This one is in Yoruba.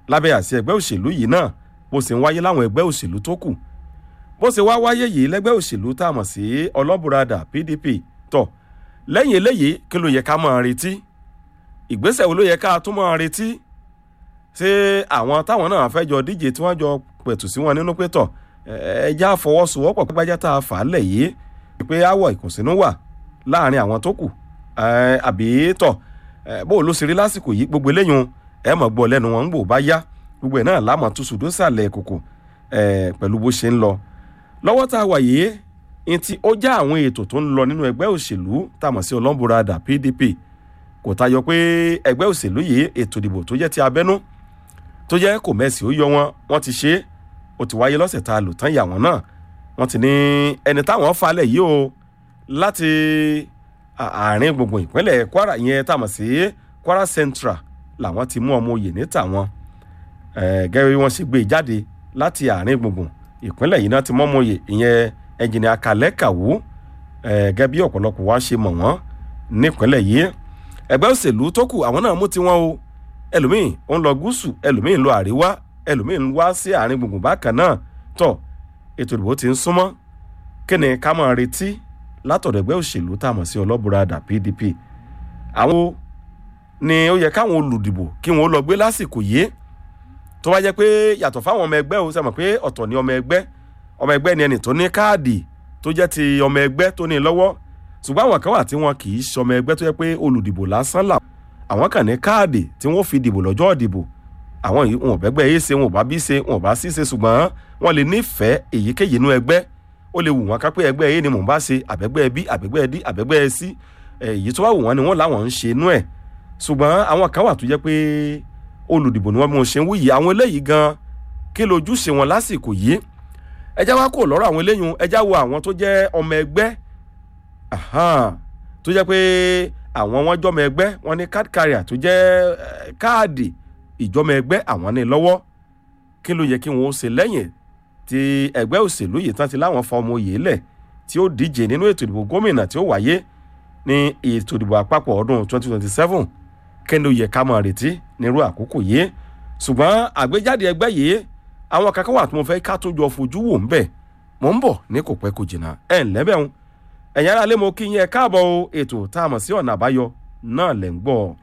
lábẹ́ àṣẹ ẹgbẹ́ òṣèlú yìí náà bó ṣe ń wáyé láwọn ẹgbẹ́ òṣèlú tó kù bó ṣe wá wáyé yìí lẹ́gbẹ́ òṣèlú tá a mọ̀ sí ọlọ́bùradà pdp tọ̀ lẹ́yìn eléyìí kí ló yẹ ká máa retí ìgbésẹ̀ wo ló yẹ ká tún máa retí ṣé àwọn táwọn náà fẹ́ jọ díje tí wọ́n jọ pẹ̀tù sí wọn nínú pé tọ̀ ẹja fọwọ́sowọ́pọ̀ pẹ́pẹ́já tá a fà á lẹ̀ yìí pé àwọ̀ ìkùnsínú wà láàrin àwọn tó kù àbí tọ̀ bó ló ṣe rí lásìkò yìí gbogbo eléyìí ẹ mọ̀ gbọ́ lẹ́nu wọn ń gbò bá yá gbogbo ẹ̀ náà lámọ̀ tó sùdó sàlẹ̀ kòkò pẹ̀lú bó ṣe ń lọ lọ́wọ́ tá a wà yìí ní ti ó já àwọn ètò tó ń lọ nínú ẹgbẹ́ òṣèlú tá a mọ̀ sí ọlọ́mburadà pdp kò tayọ pé ẹgbẹ́ òṣèlú yìí ètò ìdìbò tó jẹ́ ti abẹ́nú tó jẹ́ kò mẹ́sì ó yọ wọn wọ́n ti ṣe é ó ti wáyé lọ́sẹ̀ tá a lò tán ìyà wọn náà wọ́n ti ní ẹni táwọn falẹ̀ yìí o láti àárín gbùngbùn ìpínlẹ̀ kwara yẹn tá a mọ̀ sí kwara central làwọn ti mú ọmọ oyè ní tàwọn gẹ́gẹ́ bí wọ́n ṣe gbé jáde láti àárín gbùngbùn ìpínlẹ̀ yìí náà ti mọ́ ọmọ oyè ìyẹn ẹnjìnìà kalẹ́ kàwó gẹ́gẹ́ bí ọ̀pọ̀lọpọ̀ wá ṣe mọ̀ wọ́n nípínlẹ̀ yìí ẹgbẹ́ òṣèlú tó kù àwọn náà mú tiwọn o ẹlòmíì ń lọ gúúsù ẹlòmíì ń lọ àríwá ẹlòmíì ń wá sí àárín gbùngbùn bákan náà tọ̀ ètò ìdìbò ti ń súnmọ́ kí ni ká máa retí látọ̀dọ̀ ẹgbẹ́ òṣèlú tá a mọ̀ sí ọlọ́bùradà pdp àwọn ni ó yẹ káwọn olùdìbò kí wọn ó lọ gbé lásìkò yìí tó wá jẹ́ pé yàtọ̀ fáwọn ọmọ ẹgbẹ́ o sẹ́mọ̀ pé ọ̀tọ̀ ni ọmọ ẹgbẹ́ ọmọ ẹgbẹ́ ni ẹni tó ní káàdì tó jẹ́ ti ọmọ ẹgbẹ́ tó ní lọ́wọ́ ṣùgbọ́n àwọn kan wà tí wọn kì í ṣọmọ ẹgbẹ́ tó yẹ pé olùdìbò lásán là àwọn kan ní káàdì tí wọ́n fi dìbò lọ́jọ́ ìdìbò àwọn yìí wọn ò bẹ́gbẹ́ yé ṣe wọn ò bá bí ṣe wọn ò bá sí ṣe ṣùgbọ́n wọn lè nífẹ̀ẹ́ èyíkéyìí inú ẹgbẹ́ ó lè wù wọn ká pé ẹgbẹ́ yé ni mò ń bá ṣe àbẹ́gbẹ́ bí àbẹ́gbẹ́ dí àbẹ́gbẹ́ sí èyí tó wà wù wọn ni wọ́n láwọn ń ṣe inú ẹ̀ ṣùgbọ́n àwọn kan wà tó jẹ́ pé olùdìbò ni wọ́n bí wọ́n ṣe ń wúyì àwọn eléyìí gan kí lójúṣe wọn lásìkò yìí ẹjá wá kò lọ́rọ̀ àwọn eléyìí ẹjá wo àwọn tó jẹ́ ọmọ ẹgbẹ́ tó jẹ́ pé àwọn wọn jọmọ ẹgbẹ́ wọn ní card carrier tó jẹ́ káàdì ìjọmọ ẹgbẹ́ àwọn ní lọ́wọ́ kí ló yẹ kí wọ́n ṣe lẹ́yìn tí ẹgbẹ́ òṣèlú yìí tán ti láwọn fa ọmọ òye lẹ̀ tí ó díje nínú ètò ìdìbò gómìnà tí ó wáyé ní ètò ìdìbò àpapọ̀ ọdún 2027 kí ló yẹ ká máa retí nírú àkókò yìí ṣùgbọ́n àgbéjáde ẹgbẹ́ yìí àwọn kankan wà tí mo fẹ́ ká tó jọ fojú wò ń bẹ̀ mò ń bọ̀ ní kò pẹ́ kò jìnnà ẹ̀ ń lẹ́bẹ̀ẹ́ ẹ̀yin aráalé mo kí yín ẹ káàbọ̀ o ètò tá a mọ̀ sí ọ̀nà àbáyọ náà lẹ̀ ń gbọ́